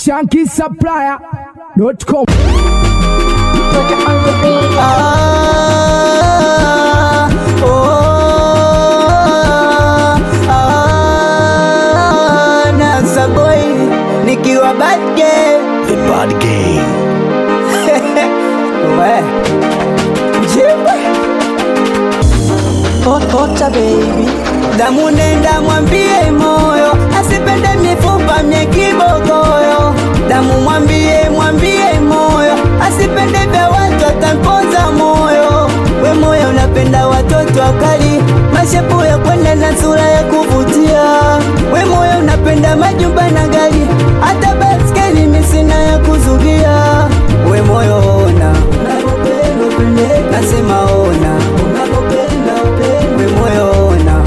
shankisupplier.com. Ah, oh, ah, Nasa boy nikiwa bad girl. Bad game. We. Jiwe. Ota baby damu nenda mwambie moyo asipende mifupa mye kibogoyo damu mwambie mwambie moyo asipende vya watu atampoza moyo we moyo unapenda watoto wakali mashepu ya kwenda na sura ya kuvutia we moyo unapenda majumba na gari hata baskeli misina ya kuzugia we moyo ona nasema ona we moyo ona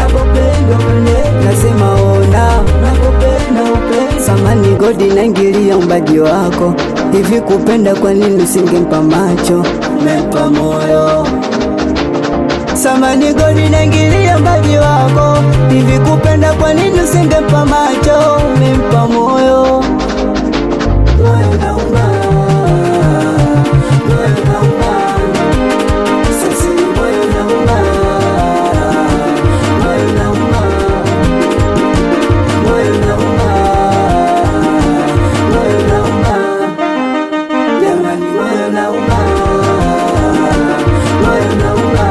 nasema ona samani godi naingilia umbaji wako hivi kupenda kwa nini usingempa macho mepa moyo samani godi naingilia umbaji wako hivi kupenda kwa nini usingempa macho mempa moyo moyo nauma moyo nauma sasa moyo nauma moyo nauma moyo nauma moyo nauma jamani moyo nauma moyo nauma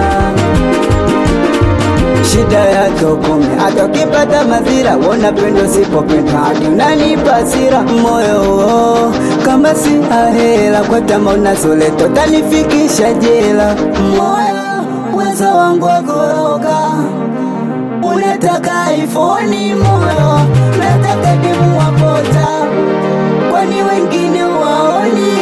shida yake ukome hata ukipata madhira wona pendo sipopenda hadi unanipa hasira moyo oh, kama si ahela kwa tama unazoleto tanifikisha jela moyo uwezo wangu wagoroka unataka ifoni moyo nataka dimu wapota kwani wengine waoni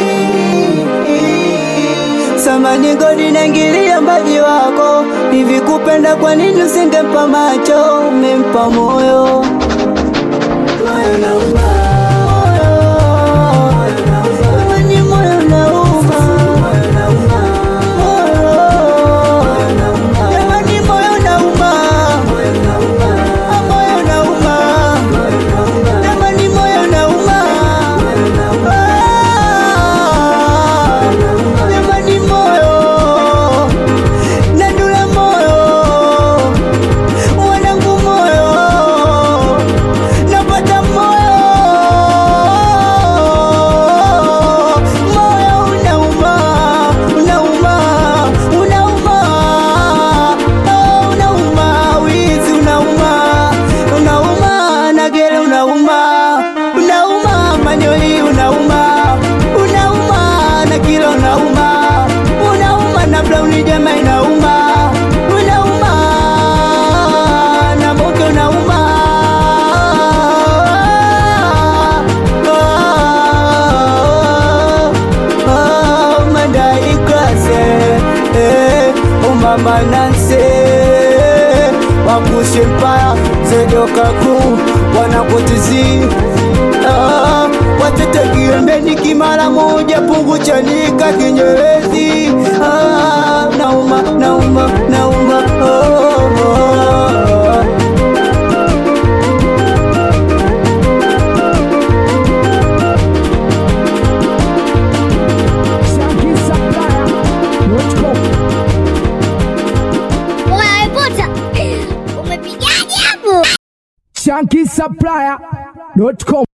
samani godi naingilia mbaji wako hivi kupenda kwa nini usingempa macho umempa moyo moyo nauma Jamani, moyo nauma. Jamani, moyo nauma. Ah, moyo nauma. Jamani, moyo nauma. Ah, jamani, moyo. Nadula moyo. Wanangu moyo. Napata moyo. Moyo unauma, unauma, unauma. Oh, unauma, wizi unauma, unauma, nagere unauma, unauma, manyoli unauma, unauma, na kilo unauma, unauma, na blauni jama inauma, unauma, na moke unauma. Oh, oh, madai klase eh, umama nanse wakushe mpaya zedokaku wanakotizi ah, watetekiembeni kimara moja pungu chanika kinyerezi ah, nauma nauma nauma oh, oh. shankisupplier.com. Unawepota umepigaje hapo? shankisupplier.com.